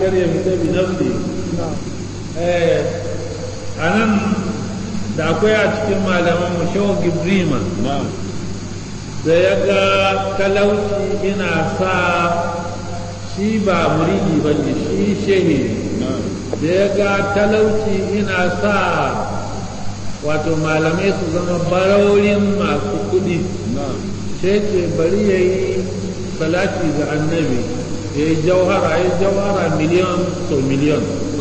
kar ya fita bi nafsi a nan da akwai a cikin malaman mu shawo gibrima da ya ga talauci ina sa shi ba muridi ba ne shi shehi da ya ga talauci ina sa wato malamai su zama baraurin masu kudi sai ce bari ya yi salati ga annabi ya yi jauhara ya yi jauhara miliyan sau miliyan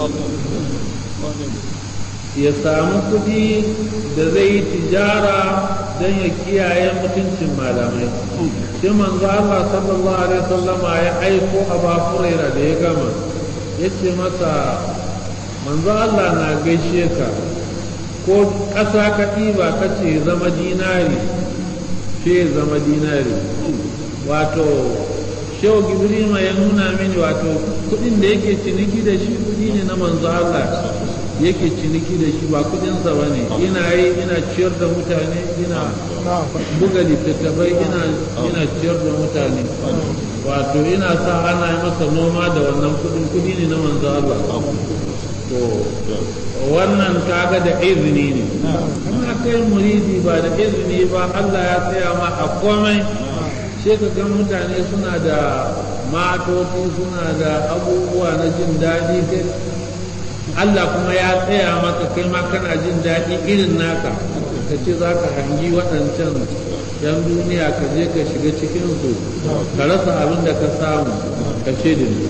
ya samu kudi da zai yi tijara don ya kiyaye mutuncin malamai sai manzo Allah sallallahu alaihi wasallama ya aiko Abu Hurairah da ya gama ya ce masa manzo Allah na gaishe ka ko ƙasa ka ɗiba ka ce zama dinari ce zama dinari wato shehu gibrima ya nuna mini wato kuɗin da yake ciniki da shi kuɗi ne na manzo Allah yake ciniki da shi ba kudinsa ba ne ina yi ina ciyar da mutane ina buga littattafai ina ina ciyar da mutane wato ina sa ana yi masa noma da wannan kudin kudi ne na manzo Allah to wannan kaga da izini ne kana kai muridi ba da izini ba Allah ya tsaya ma a komai sai ka ga mutane suna da matoci suna da abubuwa na jin daɗi kai Allah kuma ya tsaya maka kai ma kana jin daɗi irin naka ka ce za ka hangi waɗancan yan duniya ka je ka shiga cikinsu ka rasa abin da ka samu ka ce da ni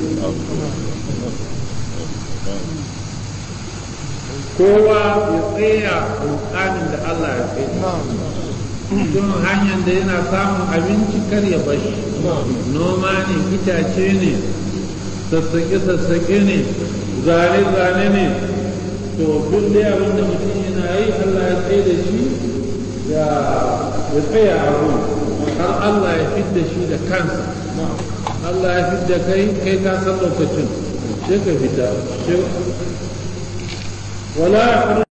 kowa ya tsaya rukanin da Allah ya tsaye don hanyar da yana samun abinci kar ya bashi noma ne itace ne sassaƙe-sassaƙe ne zane-zane ne to duk da abin da mutum yana yi Allah ya tsaye da shi ya tsaya abu har Allah ya fidda shi da kansa Allah ya fidda kai kai ka san lokacin sai ka fita wala